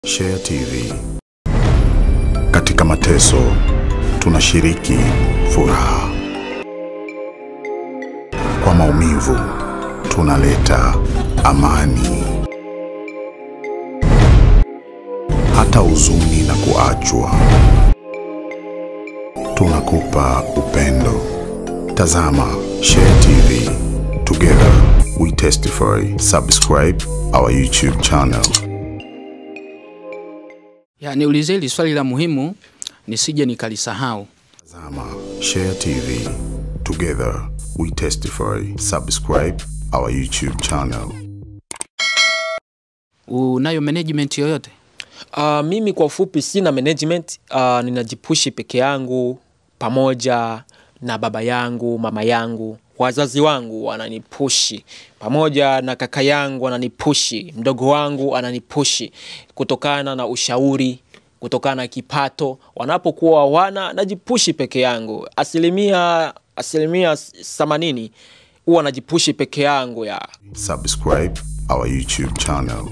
Share TV. Katika mateso tunashiriki furaha, kwa maumivu tunaleta amani, hata huzuni na kuachwa tunakupa upendo. Tazama Share TV. Together we testify. Subscribe our YouTube channel. Ya, niulize hili swali la muhimu nisije nikalisahau. Tazama Share TV. Together we testify. Subscribe our YouTube channel. Unayo management yoyote? Uh, mimi kwa ufupi sina management uh, ninajipushi peke yangu pamoja na baba yangu, mama yangu, wazazi wangu wananipushi pamoja na kaka yangu ananipushi, mdogo wangu ananipushi kutokana na ushauri, kutokana na kipato. Wanapokuwa wana najipushi peke yangu, asilimia asilimia themanini huwa najipushi peke yangu ya Subscribe our YouTube channel.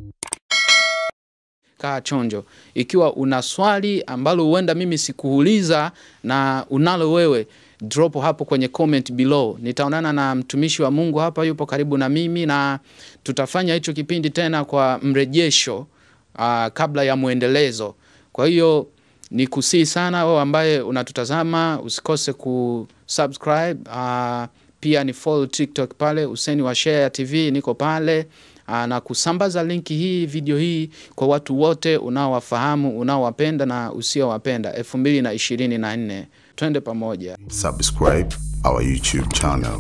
Kaa chonjo. Ikiwa una swali ambalo huenda mimi sikuuliza na unalo wewe, drop hapo kwenye comment below. Nitaonana na mtumishi wa Mungu hapa, yupo karibu na mimi, na tutafanya hicho kipindi tena kwa mrejesho uh, kabla ya mwendelezo. Kwa hiyo ni kusii sana wewe ambaye unatutazama, usikose kusubscribe uh, pia ni follow TikTok pale Useni wa Share TV, niko pale Aa, na kusambaza linki hii video hii kwa watu wote unaowafahamu unaowapenda na usiowapenda elfu mbili na ishirini na nne twende pamoja Subscribe our YouTube channel.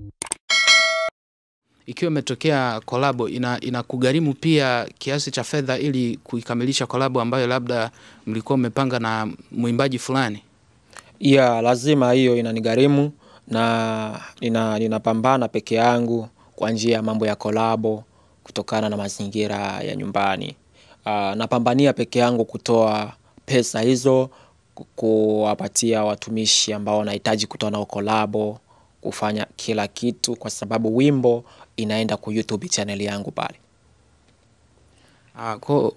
ikiwa imetokea kolabo ina, ina kugharimu pia kiasi cha fedha ili kuikamilisha kolabo ambayo labda mlikuwa mmepanga na mwimbaji fulani ya lazima hiyo inanigharimu na nina, ninapambana peke yangu kwa njia ya mambo ya kolabo kutokana na mazingira ya nyumbani. Uh, napambania peke yangu kutoa pesa hizo ku- kuwapatia watumishi ambao wanahitaji kutoa nao kolabo, kufanya kila kitu, kwa sababu wimbo inaenda ku YouTube channel yangu pale. Aa, ko, uh,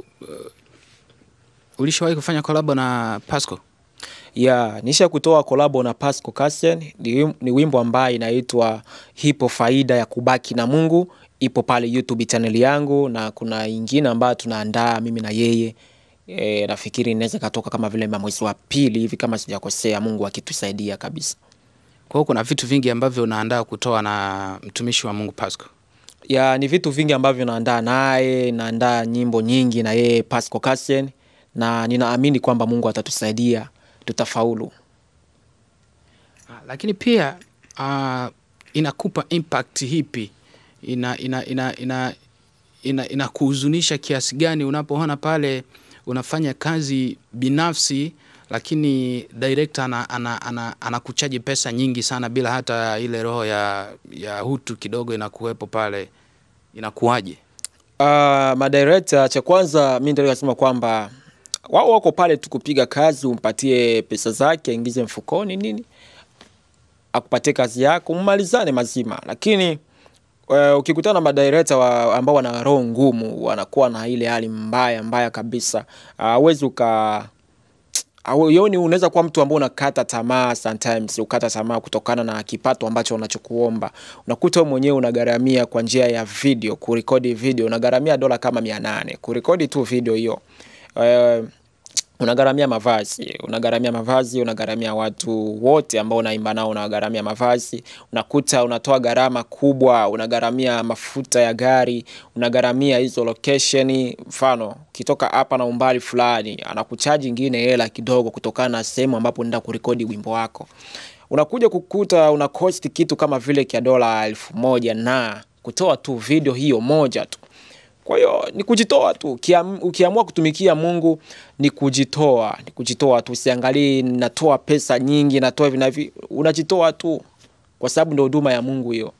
ulishawahi kufanya kolabo na Pasco? ya nisha kutoa kolabo na Pasco Cassian ni, wim- ni wimbo ambaye inaitwa hipo faida ya kubaki na Mungu ipo pale YouTube channel yangu na kuna ingine ambayo tunaandaa mimi na yeye e, nafikiri inaweza katoka kama vile mwezi wa pili hivi kama sijakosea Mungu akitusaidia kabisa Kwa hiyo kuna vitu vingi ambavyo unaandaa kutoa na mtumishi wa Mungu Pasco. ya ni vitu vingi ambavyo naandaa naye naandaa nyimbo nyingi na yeye Pasco Cassian na ninaamini kwamba Mungu atatusaidia tutafaulu Ah, lakini pia uh, inakupa impact hipi ina ina ina ina ina, inakuhuzunisha kiasi gani unapoona pale unafanya kazi binafsi lakini director ana, ana, ana, anakuchaji pesa nyingi sana bila hata ile roho ya, ya hutu kidogo inakuwepo pale inakuwaje Uh, madirekta cha kwanza mi ndio nasema kwamba wao wako pale tu kupiga kazi, umpatie pesa zake, aingize mfukoni nini, akupatie kazi yako, mmalizane mazima. Lakini uh, ukikutana na madirekta wa, ambao wana roho ngumu, wanakuwa na ile hali mbaya mbaya kabisa, hawezi uh, uka au- yoni unaweza kuwa mtu ambao unakata tamaa sometimes ukata tamaa kutokana na kipato ambacho unachokuomba unakuta wewe mwenyewe unagharamia kwa njia ya video kurekodi video unagharamia dola kama mia nane kurekodi tu video hiyo uh, unagharamia mavazi unagharamia mavazi unagharamia watu wote ambao unaimba nao unagharamia mavazi unakuta unatoa gharama kubwa unagharamia mafuta ya gari unagharamia hizo location mfano ukitoka hapa na umbali fulani anakuchaji ingine hela kidogo kutokana na sehemu ambapo unaenda kurekodi wimbo wako unakuja kukuta una cost kitu kama vile kia dola elfu moja na kutoa tu video hiyo moja tu kwa hiyo ni kujitoa tu. Ukiam, ukiamua kutumikia Mungu ni kujitoa, ni kujitoa tu. Usiangalie natoa pesa nyingi, natoa hivi na hivi, unajitoa tu, kwa sababu ndio huduma ya Mungu hiyo.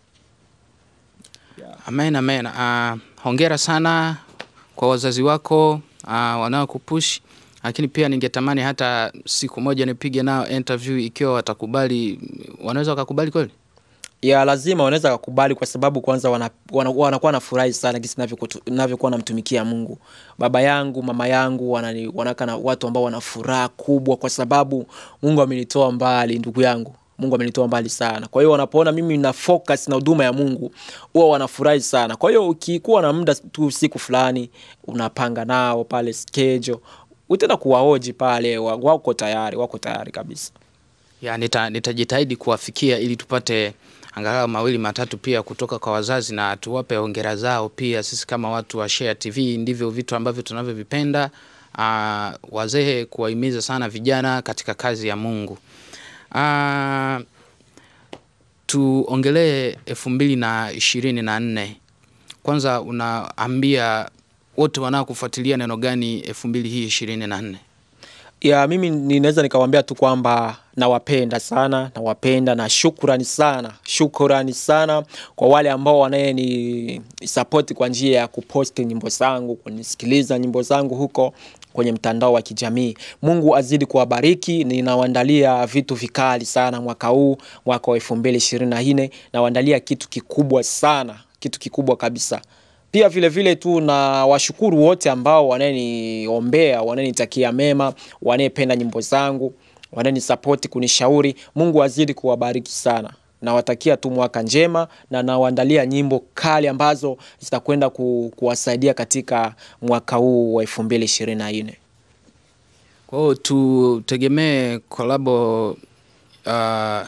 amen amen uh, hongera sana kwa wazazi wako uh, wanaokupush lakini pia ningetamani hata siku moja nipige nao interview ikiwa watakubali wanaweza wakakubali kweli ya lazima wanaweza kukubali kwa sababu kwanza wana, wana, wanakuwa na furahi sana jinsi navyokutu- navyokuwa namtumikia Mungu. Baba yangu, mama yangu wanani, wanaka na watu ambao wana furaha kubwa kwa sababu Mungu amenitoa mbali, ndugu yangu. Mungu amenitoa mbali sana. Kwa hiyo wanapoona mimi na focus na huduma ya Mungu, huwa wanafurahi sana. Kwa hiyo ukikuwa na muda tu siku fulani unapanga nao pale schedule, utaenda kuwahoji pale, wa- wako tayari, wako tayari kabisa. ya nita, nitajitahidi kuwafikia ili tupate angalau mawili matatu pia kutoka kwa wazazi na tuwape hongera zao pia. Sisi kama watu wa Share TV ndivyo vitu ambavyo tunavyovipenda. Uh, wazee kuwahimiza sana vijana katika kazi ya Mungu. Uh, tuongelee elfu mbili na ishirini na nne. Kwanza unaambia wote wanaokufuatilia neno gani elfu mbili hii ishirini na nne? ya mimi ninaweza nikawambia tu kwamba nawapenda sana nawapenda na shukrani sana shukrani sana kwa wale ambao wanayeni sapoti kwa njia ya kuposti nyimbo zangu kunisikiliza nyimbo zangu huko kwenye mtandao wa kijamii mungu azidi kuwabariki ninawaandalia vitu vikali sana mwaka huu mwaka wa elfu mbili ishirini na nne nawaandalia kitu kikubwa sana kitu kikubwa kabisa pia vile vile tu na washukuru wote ambao wananiombea wananitakia mema wanayependa nyimbo zangu wananisapoti kunishauri mungu azidi kuwabariki sana nawatakia tu mwaka njema na nawaandalia nyimbo kali ambazo zitakwenda ku, kuwasaidia katika mwaka huu wa elfu mbili ishirini na nne Kwa hiyo tutegemee kolabo uh,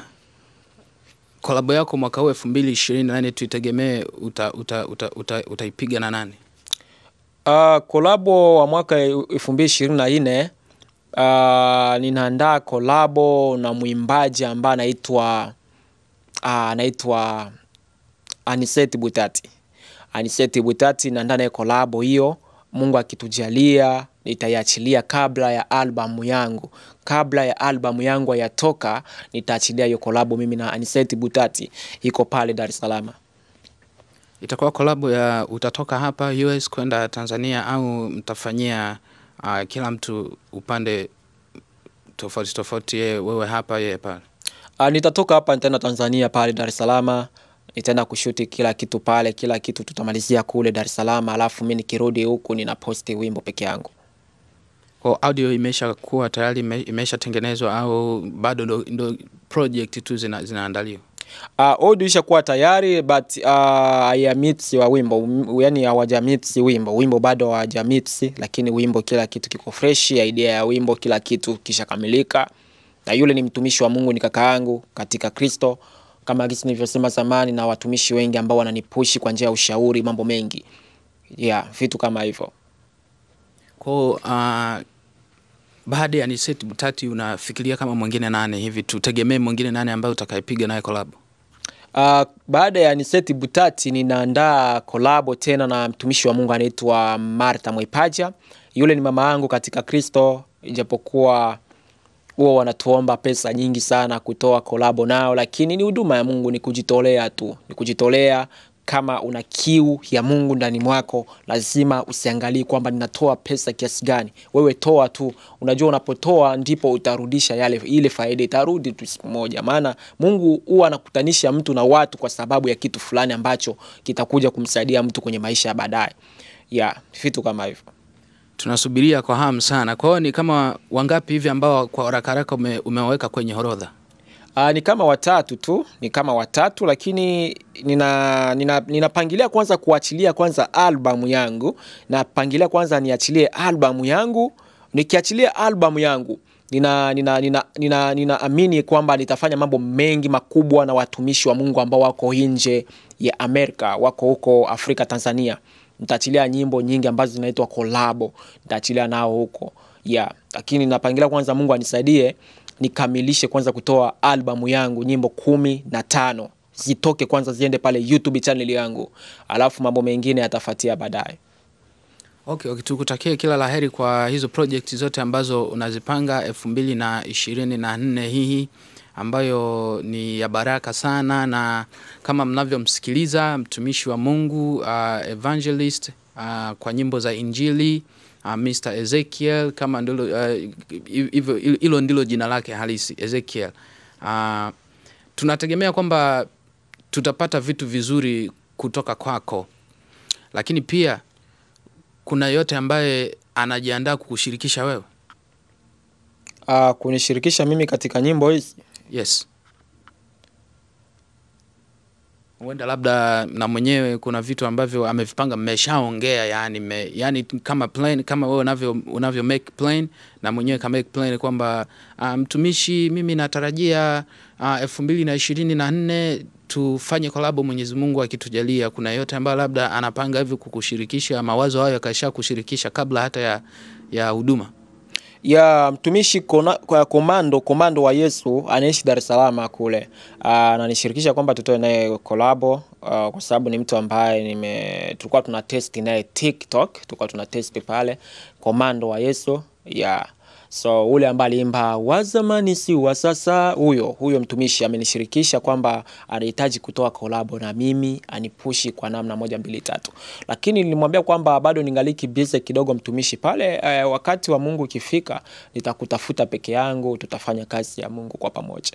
kolabo yako mwaka huu elfu mbili ishirini na nane tuitegemee uta, uta, uta, uta, utaipiga na nani? Uh, kolabo wa mwaka elfu mbili ishirini na nne uh, ninaandaa kolabo na mwimbaji ambaye anaitwa uh, anaitwa Aniseti Butati. Aniseti Butati naandaa naye kolabo hiyo, Mungu akitujalia nitaiachilia kabla ya albamu yangu. Kabla ya albamu yangu hayatoka, nitaachilia hiyo kolabo mimi na Aniseti Butati, iko pale Dar es Salaam. Itakuwa kolabo ya utatoka hapa US kwenda Tanzania au mtafanyia uh, kila mtu upande tofauti tofauti, yeye wewe hapa yeye pale? Uh, nitatoka hapa nitaenda Tanzania pale Dar es Salaam, nitaenda kushuti kila kitu pale, kila kitu tutamalizia kule Dar es Salaam, alafu mi nikirudi huku nina posti wimbo peke yangu. Kwa audio imesha kuwa tayari ime- imeshatengenezwa au bado ndo, ndo project tu zina, zinaandaliwa? Uh, audio ishakuwa tayari but uh, hayamix wa wimbo um, yani hawajamix wimbo, wimbo bado hawajamix, lakini wimbo kila kitu kiko fresh, idea ya wimbo kila kitu kishakamilika, na yule ni mtumishi wa Mungu, ni kaka yangu katika Kristo, kama gisi nilivyosema zamani, na watumishi wengi ambao wananipushi kwa njia ya ushauri, mambo mengi yeah, vitu kama hivyo. Kwa uh, baada ya Aniseti Butati unafikiria kama mwingine nane hivi, tutegemee mwingine nane ambaye utakayepiga naye kolabo? Uh, baada ya Niseti Butati ninaandaa kolabo tena na mtumishi wa Mungu anaitwa Martha Mwaipaja. Yule ni mama yangu katika Kristo, ijapokuwa huwa wanatuomba pesa nyingi sana kutoa kolabo nao, lakini ni huduma ya Mungu, ni kujitolea tu, ni kujitolea. Kama una kiu ya Mungu ndani mwako, lazima usiangalie kwamba ninatoa pesa kiasi gani. Wewe toa tu, unajua unapotoa ndipo utarudisha yale, ile faida itarudi tu siku moja, maana Mungu huwa anakutanisha mtu na watu kwa sababu ya kitu fulani ambacho kitakuja kumsaidia mtu kwenye maisha ya baadaye, ya vitu kama hivyo. Tunasubiria kwa hamu sana. Kwa hiyo ni kama wangapi hivi ambao kwa haraka haraka ume, umeweka kwenye orodha? Uh, ni kama watatu tu, ni kama watatu, lakini nina, nina, ninapangilia kwanza kuachilia kwanza albamu yangu, napangilia kwanza niachilie albamu yangu. Nikiachilia albamu yangu nina nina nina, nina, ninaamini kwamba nitafanya mambo mengi makubwa na watumishi wa Mungu ambao wako nje ya Amerika, wako huko Afrika, Tanzania. Nitaachilia nyimbo nyingi ambazo zinaitwa kolabo, nitaachilia nao huko yeah. Lakini napangilia kwanza Mungu anisaidie nikamilishe kwanza kutoa albamu yangu nyimbo kumi na tano zitoke kwanza ziende pale YouTube channel yangu, alafu mambo mengine yatafuatia baadaye. Okay, okay, tukutakie kila laheri kwa hizo project zote ambazo unazipanga elfu mbili na ishirini na nne hii ambayo ni ya baraka sana, na kama mnavyomsikiliza mtumishi wa Mungu uh, evangelist uh, kwa nyimbo za Injili uh, Mr. Ezekiel kama ndilo uh, hivyo hilo ndilo jina lake halisi Ezekiel. Uh, tunategemea kwamba tutapata vitu vizuri kutoka kwako, lakini pia kuna yote ambaye anajiandaa kukushirikisha wewe. Uh, kunishirikisha mimi katika nyimbo hizi Yes, huenda labda na mwenyewe kuna vitu ambavyo amevipanga, mmeshaongea yani, me, yani kama plan, kama wewe unavyo unavyo make plan na mwenyewe ka make plan kwamba uh, mtumishi, mimi natarajia uh, elfu mbili na ishirini na nne tufanye kolabo, Mwenyezi Mungu akitujalia. Kuna yote ambayo labda anapanga hivi kukushirikisha mawazo hayo, akasha kushirikisha kabla hata ya ya huduma. ya mtumishi kona, kwa komando komando wa Yesu anaishi Dar es Salaam kule. Ah, ananishirikisha kwamba tutoe naye kolabo ah, kwa sababu ni mtu ambaye nime tulikuwa tuna test naye TikTok, tulikuwa tuna test pale komando wa Yesu ya so ule ambaye aliimba wa zamani si wa sasa, huyo huyo mtumishi amenishirikisha kwamba anahitaji kutoa kolabo na mimi anipushi kwa namna moja mbili tatu, lakini nilimwambia kwamba bado ningaliki busy kidogo mtumishi pale. Eh, wakati wa Mungu ukifika nitakutafuta peke yangu, tutafanya kazi ya Mungu kwa pamoja.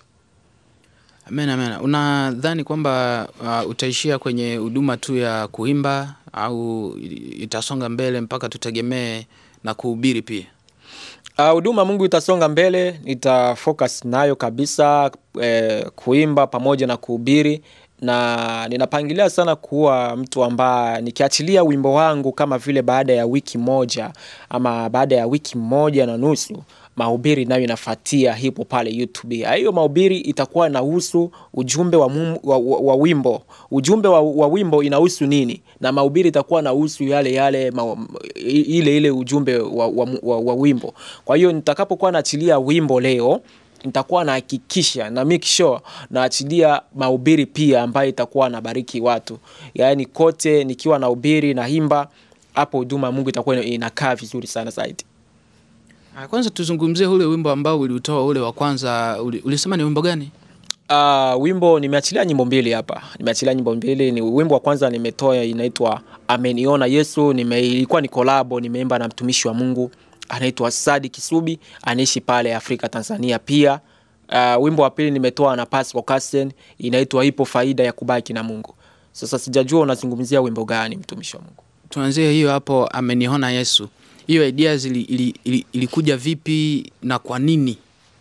Amen, amen. Unadhani kwamba uh, utaishia kwenye huduma tu ya kuimba au itasonga mbele mpaka tutegemee na kuhubiri pia? Ah, huduma Mungu itasonga mbele, nita focus nayo kabisa eh, kuimba pamoja na kuhubiri na ninapangilia sana kuwa mtu ambaye nikiachilia wimbo wangu kama vile baada ya wiki moja ama baada ya wiki moja na nusu mahubiri nayo inafuatia hipo pale YouTube. Ah, Hiyo mahubiri itakuwa inahusu ujumbe wa, mum, wa, wa, wa wimbo. Ujumbe wa, wa wimbo inahusu nini, na mahubiri itakuwa inahusu yale yale ma, ile ile ujumbe wa, wa, wa, wa wimbo. Kwa hiyo nitakapokuwa naachilia wimbo leo nitakuwa nahakikisha na make sure naachilia mahubiri pia ambayo itakuwa nabariki watu, yaani kote nikiwa nahubiri naimba, hapo huduma ya Mungu itakuwa inakaa vizuri sana zaidi. Ah, Kwanza tuzungumzie ule wimbo ambao uliutoa ule wa kwanza, uli- ulisema ni wimbo gani? Uh, wimbo nimeachilia nyimbo mbili hapa, nimeachilia nyimbo mbili. Ni wimbo wa kwanza nimetoa inaitwa ameniona Yesu, nime ilikuwa ni kolabo, nimeimba na mtumishi wa Mungu anaitwa Sadi Kisubi, anaishi pale Afrika Tanzania pia. Uh, wimbo wa pili nimetoa na Pascal Cassen, inaitwa ipo faida ya kubaki na Mungu. Sasa sijajua unazungumzia wimbo gani, mtumishi wa Mungu? Tuanzie hiyo hapo, ameniona Yesu. Hiyo idea zili, ili, ili, ilikuja vipi na kwa nini?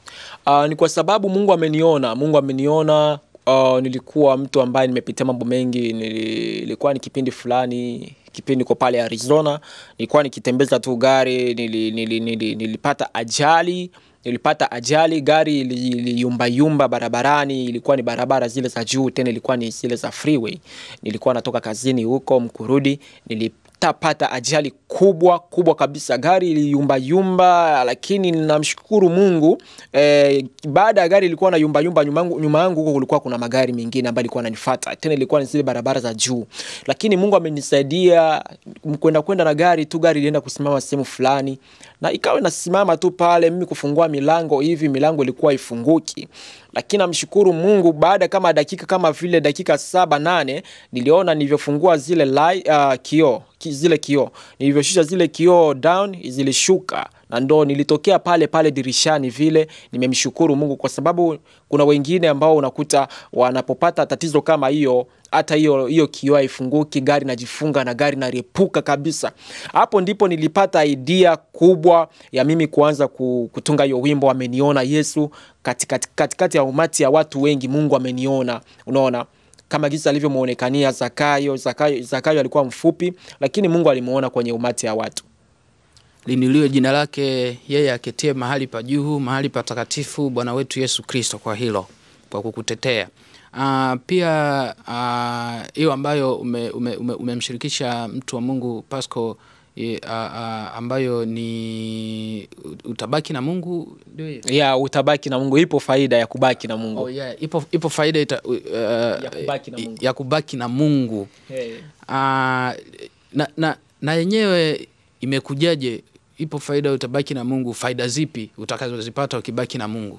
Uh, ni kwa sababu Mungu ameniona, Mungu ameniona. Uh, nilikuwa mtu ambaye nimepitia mambo mengi. Nili- Nilikuwa ni kipindi fulani, kipindi niko pale Arizona, nilikuwa nikitembeza tu gari, nili, nili, nili, nilipata ajali nilipata ajali, gari ili- iliyumbayumba barabarani. Ilikuwa ni barabara zile za juu, tena ilikuwa ni zile za freeway. Nilikuwa natoka kazini huko Mkurudi, nilipata ajali kubwa kubwa kabisa, gari iliyumbayumba, lakini namshukuru Mungu eh, baada ya gari ilikuwa na yumbayumba, nyuma yangu nyuma yangu huko kulikuwa kuna magari mengine ambayo ilikuwa ananifuata, tena ilikuwa ni zile barabara za juu, lakini Mungu amenisaidia kwenda kwenda na gari tu, gari ilienda kusimama sehemu fulani na ikawa inasimama tu pale, mimi kufungua milango hivi, milango ilikuwa ifunguki, lakini namshukuru Mungu, baada kama dakika kama vile dakika saba nane, niliona nilivyofungua zile li, uh, kioo ki, zile kioo nilivyoshusha zile kioo down, zilishuka na ndo nilitokea pale pale dirishani vile. Nimemshukuru Mungu kwa sababu kuna wengine ambao unakuta wanapopata tatizo kama hiyo hata hiyo hiyo kioo haifunguki, gari najifunga na gari nariepuka kabisa. Hapo ndipo nilipata idea kubwa ya mimi kuanza ku- kutunga hiyo wimbo ameniona Yesu katikati katikati ya umati ya watu wengi. Mungu ameniona, unaona kama jinsi alivyomwonekania Zakayo. Zakayo. Zakayo alikuwa mfupi, lakini Mungu alimuona kwenye umati ya watu. Linuliwe jina lake yeye aketie mahali pa juu, mahali patakatifu, Bwana wetu Yesu Kristo, kwa hilo, kwa kukutetea. Uh, pia ah, hiyo ambayo umemshirikisha ume, ume, umemshirikisha mtu wa Mungu Pasco eh, ah, ah, ambayo ni utabaki na Mungu ndio hiyo? ya utabaki na Mungu. Ipo faida ya kubaki na Mungu. Oh, yeah. Ipo, ipo faida ita, uh, Ya kubaki na Mungu. ya kubaki na Mungu. Hey. Ah, na, na, na yenyewe imekujaje? Ipo faida utabaki na Mungu. Faida zipi utakazozipata ukibaki na Mungu?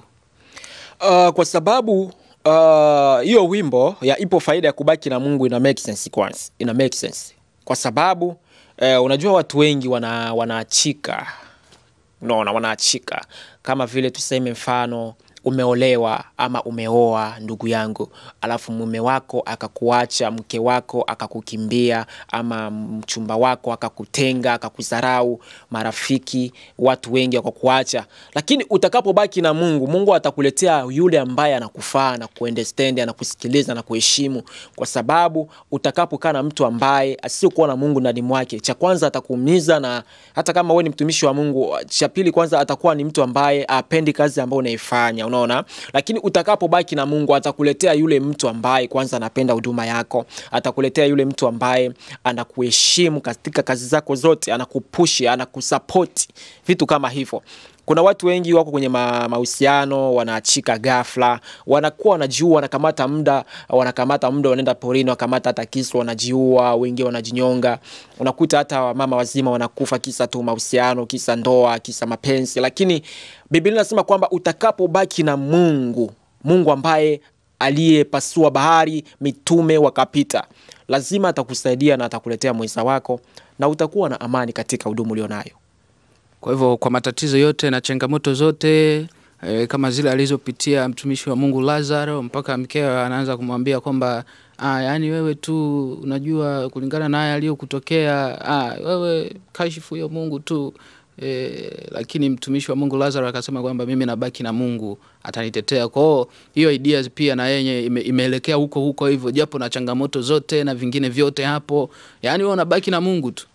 Uh, kwa sababu uh, hiyo wimbo ya ipo faida ya kubaki na Mungu ina make sense kwanza, ina make sense kwa sababu uh, unajua watu wengi wana wanaachika, unaona, wanaachika kama vile tuseme mfano umeolewa ama umeoa ndugu yangu, alafu mume wako akakuacha, mke wako akakukimbia, ama mchumba wako akakutenga, akakudharau, marafiki, watu wengi wakakuacha, lakini utakapobaki na Mungu, Mungu atakuletea yule ambaye anakufaa na kuunderstand, anakusikiliza na kuheshimu, kwa sababu utakapokaa na mtu ambaye asiyokuwa na Mungu ndani mwake, cha kwanza atakuumiza, na hata kama wewe ni mtumishi wa Mungu, cha pili kwanza atakuwa ni mtu ambaye apendi kazi ambayo unaifanya, unaona. Lakini utakapobaki na Mungu, atakuletea yule mtu ambaye kwanza anapenda huduma yako, atakuletea yule mtu ambaye anakuheshimu katika kazi zako zote, anakupushi, anakusapoti, vitu kama hivyo. Kuna watu wengi wako kwenye ma- mahusiano wanaachika ghafla, wanakuwa wanajua, wanakamata muda, wanakamata muda, wanaenda porini, wakamata hata kisu, wanajiua, wengine wanajinyonga. Unakuta hata wamama wazima wanakufa kisa tu mahusiano, kisa ndoa, kisa mapenzi. Lakini Biblia inasema kwamba utakapobaki na Mungu, Mungu ambaye aliyepasua bahari, mitume wakapita, lazima atakusaidia na atakuletea mwenza wako, na utakuwa na amani katika huduma ulionayo. Kwa hivyo kwa matatizo yote na changamoto zote e, kama zile alizopitia mtumishi wa Mungu Lazaro, mpaka mkewe anaanza kumwambia kwamba ah, yaani wewe tu unajua kulingana na haya aliyokutokea, ah, wewe kashifu hiyo Mungu tu e, lakini mtumishi wa Mungu Lazaro akasema kwamba mimi nabaki na Mungu atanitetea. Kwa hiyo hiyo ideas pia na yenye ime, imeelekea huko huko hivyo, japo na changamoto zote na vingine vyote hapo, yaani wewe unabaki na Mungu tu.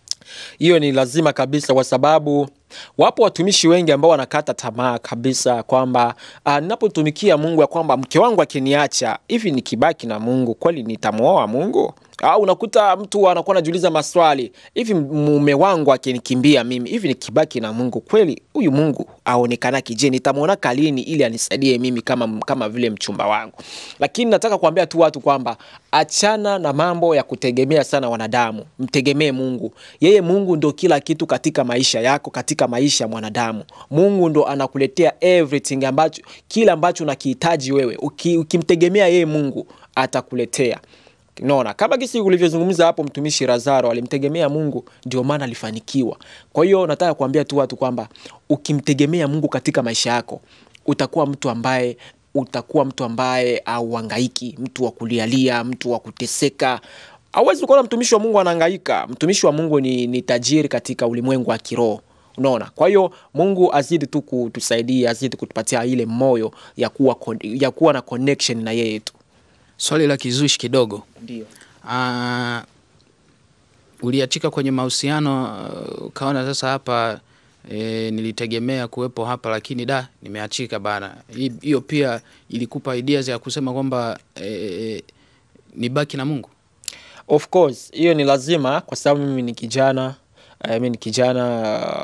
hiyo ni lazima kabisa, kwa sababu wapo watumishi wengi ambao wanakata tamaa kabisa kwamba ah, ninapotumikia Mungu ya kwamba mke wangu akiniacha hivi, nikibaki na Mungu kweli nitamwoa Mungu? Au unakuta mtu anakuwa anajiuliza maswali hivi, mume wangu akinikimbia mimi hivi, nikibaki na Mungu kweli huyu Mungu aonekanaki? Je, nitamwona kalini ili anisaidie mimi kama, kama vile mchumba wangu? Lakini nataka kuambia tu watu kwamba achana na mambo ya kutegemea sana wanadamu, mtegemee Mungu. Yeye Mungu ndo kila kitu katika maisha yako, katika maisha ya mwanadamu. Mungu ndo anakuletea everything ambacho, kila ambacho unakihitaji wewe. Uki, ukimtegemea yeye Mungu atakuletea. Unaona, kama kisi ulivyozungumza hapo, mtumishi Lazaro alimtegemea Mungu, ndio maana alifanikiwa. Kwa hiyo nataka kuambia tu watu kwamba ukimtegemea Mungu katika maisha yako utakuwa mtu ambaye utakuwa mtu ambaye auhangaiki, mtu wa kulialia, mtu wa kuteseka. Hauwezi kuona mtumishi wa Mungu anahangaika. Mtumishi wa Mungu ni, ni tajiri katika ulimwengu wa kiroho. Unaona, kwa hiyo Mungu azidi tu kutusaidia, azidi kutupatia ile moyo ya kuwa, con- ya kuwa na connection na yeye tu. Swali la kizushi kidogo. Ndio. Ah, uliachika kwenye mahusiano uh, ukaona sasa hapa e, nilitegemea kuwepo hapa lakini da nimeachika bana. Hi- Hiyo pia ilikupa ideas ya kusema kwamba e, nibaki na Mungu. Of course hiyo ni lazima, kwa sababu mimi ni kijana uh, mimi ni kijana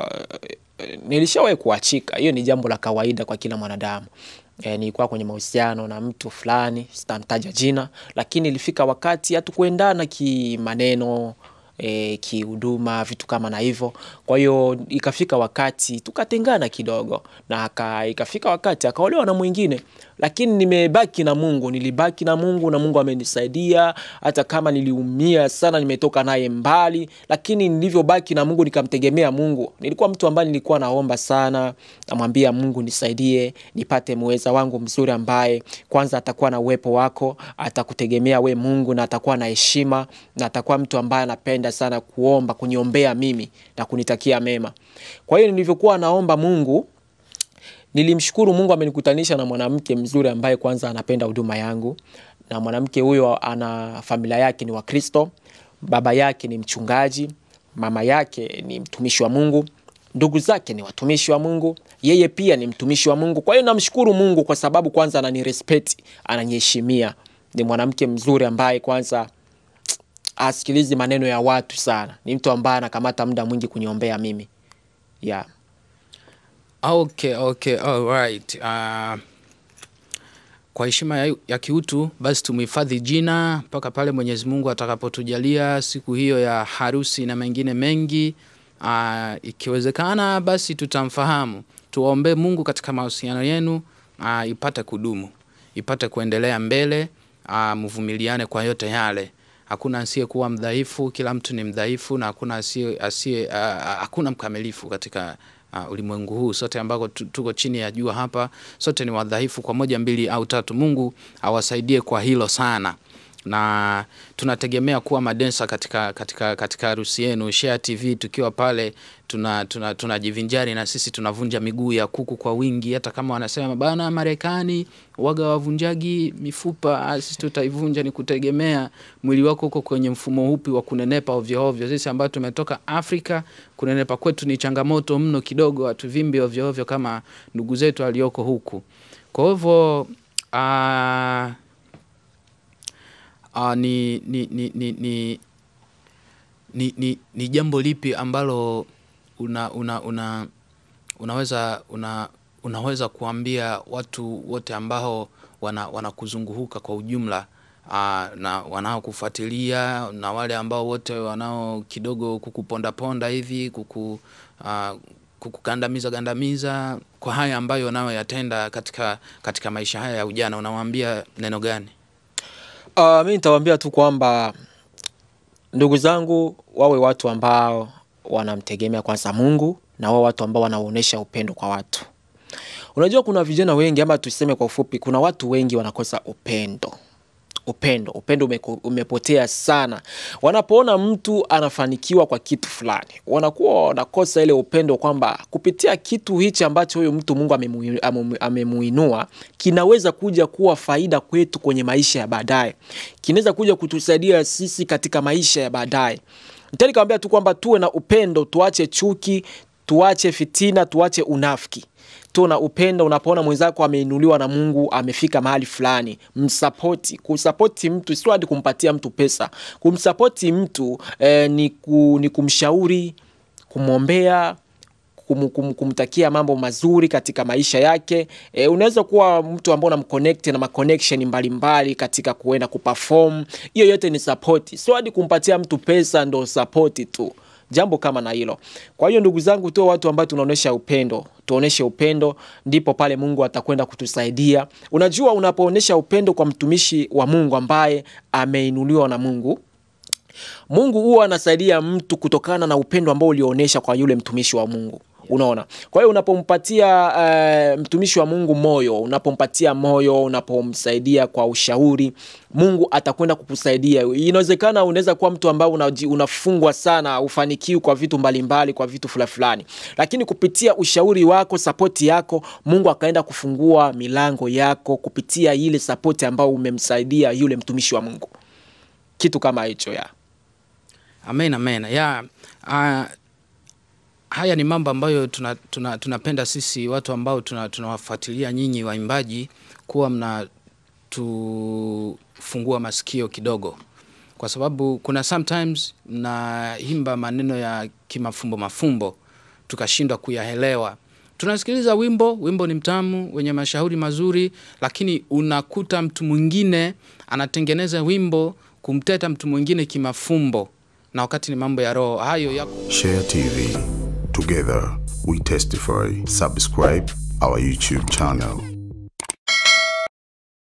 uh, nilishawahi kuachika. Hiyo ni jambo la kawaida kwa kila mwanadamu. E, nilikuwa kwenye mahusiano na mtu fulani, sitamtaja jina, lakini ilifika wakati hatukuendana kimaneno e, kihuduma, vitu kama na hivyo. Kwa hiyo ikafika wakati tukatengana kidogo, na aka, ikafika wakati akaolewa na mwingine, lakini nimebaki na Mungu, nilibaki na Mungu na Mungu amenisaidia. Hata kama niliumia sana, nimetoka naye mbali, lakini nilivyobaki na Mungu nikamtegemea Mungu, nilikuwa mtu ambaye nilikuwa naomba sana, namwambia Mungu nisaidie, nipate mweza wangu mzuri ambaye kwanza atakuwa na uwepo wako, atakutegemea we Mungu, na atakuwa na heshima, na atakuwa mtu ambaye anapenda sana kuomba, kuniombea mimi na kunitakia mema. Kwa hiyo nilivyokuwa naomba Mungu nilimshukuru Mungu amenikutanisha na mwanamke mzuri ambaye kwanza anapenda huduma yangu, na mwanamke huyo ana familia yake ni Wakristo, baba yake ni mchungaji, mama yake ni mtumishi wa Mungu, ndugu zake ni watumishi wa Mungu, yeye pia ni mtumishi wa Mungu. Kwa hiyo namshukuru Mungu kwa sababu kwanza ananirespect, ananiheshimia. Ni mwanamke mzuri ambaye kwanza asikilizi maneno ya watu sana, ni mtu ambaye anakamata muda mwingi kuniombea mimi yeah. Okay, okay, all right. Uh, kwa heshima ya, ya kiutu basi tumhifadhi jina mpaka pale Mwenyezi Mungu atakapotujalia siku hiyo ya harusi na mengine mengi. Uh, ikiwezekana basi tutamfahamu. Tuwaombee Mungu katika mahusiano yenu uh, ipate kudumu, ipate kuendelea mbele. Uh, mvumiliane kwa yote yale. Hakuna asiyekuwa mdhaifu, kila mtu ni mdhaifu na hakuna asiye asiye uh, hakuna mkamilifu katika uh, ulimwengu huu sote ambako tu- tuko chini ya jua hapa sote ni wadhaifu kwa moja mbili au tatu mungu awasaidie kwa hilo sana na tunategemea kuwa madensa katika katika katika harusi yenu share tv tukiwa pale tuna tuna tunajivinjari na sisi tunavunja miguu ya kuku kwa wingi hata kama wanasema bana marekani waga wavunjagi mifupa ah, sisi tutaivunja ni kutegemea mwili wako huko kwenye mfumo upi wa kunenepa ovyo ovyo sisi ambao tumetoka afrika kunenepa kwetu ni changamoto mno kidogo hatuvimbi ovyo ovyo kama ndugu zetu walioko huku kwa hivyo ah, uh, ni, ni, ni, ni, ni, ni, ni, ni jambo lipi ambalo una, una, una, unaweza una, unaweza kuambia watu wote ambao wana wanakuzunguka kwa ujumla uh, na wanaokufuatilia na wale ambao wote wanao kidogo kukupondaponda hivi kuku uh, kukugandamiza gandamiza kwa haya ambayo unayoyatenda katika katika maisha haya ya ujana unawaambia neno gani Uh, mi nitawaambia tu kwamba ndugu zangu wawe watu ambao wanamtegemea kwanza Mungu na wawe watu ambao wanaonyesha upendo kwa watu. Unajua kuna vijana wengi ama tuseme kwa ufupi, kuna watu wengi wanakosa upendo upendo upendo umeko, umepotea sana wanapoona mtu anafanikiwa kwa kitu fulani wanakuwa wanakosa ile upendo kwamba kupitia kitu hichi ambacho huyo mtu mungu amemu- amemu- amemuinua kinaweza kuja kuwa faida kwetu kwenye maisha ya baadaye kinaweza kuja kutusaidia sisi katika maisha ya baadaye nitani kawambia tu kwamba tuwe na upendo tuache chuki tuache fitina tuache unafiki tu na upendo unapoona mwenzako ameinuliwa na mungu amefika mahali fulani msapoti kusapoti mtu sio hadi kumpatia mtu pesa kumsapoti mtu eh, ni, ku, ni kumshauri kumwombea kum, kum, kumtakia mambo mazuri katika maisha yake e, unaweza kuwa mtu ambao unamconnect na maconnection mbalimbali katika kuenda kuperform hiyo yote ni support sio hadi kumpatia mtu pesa ndo support tu jambo kama na hilo kwa hiyo ndugu zangu tuwe watu ambao tunaonyesha upendo tuoneshe upendo ndipo pale mungu atakwenda kutusaidia unajua unapoonyesha upendo kwa mtumishi wa mungu ambaye ameinuliwa na mungu mungu huwa anasaidia mtu kutokana na upendo ambao ulionyesha kwa yule mtumishi wa mungu unaona kwa hiyo unapompatia uh, mtumishi wa mungu moyo unapompatia moyo unapomsaidia kwa ushauri mungu atakwenda kukusaidia inawezekana unaweza kuwa mtu ambao unaji- unafungwa sana ufanikiwi kwa vitu mbalimbali kwa vitu fulani fulani lakini kupitia ushauri wako sapoti yako mungu akaenda kufungua milango yako kupitia ile sapoti ambayo umemsaidia yule mtumishi wa mungu kitu kama hicho ya amen amen ya uh, haya ni mambo ambayo tunapenda tuna, tunapenda sisi watu ambao tuna- tunawafuatilia nyinyi waimbaji kuwa mna tufungua masikio kidogo kwa sababu kuna sometimes mnaimba maneno ya kimafumbo mafumbo tukashindwa kuyaelewa tunasikiliza wimbo wimbo ni mtamu wenye mashauri mazuri lakini unakuta mtu mwingine anatengeneza wimbo kumteta mtu mwingine kimafumbo na wakati ni mambo ya roho hayo yako Share TV. Together, we testify. Subscribe our YouTube channel.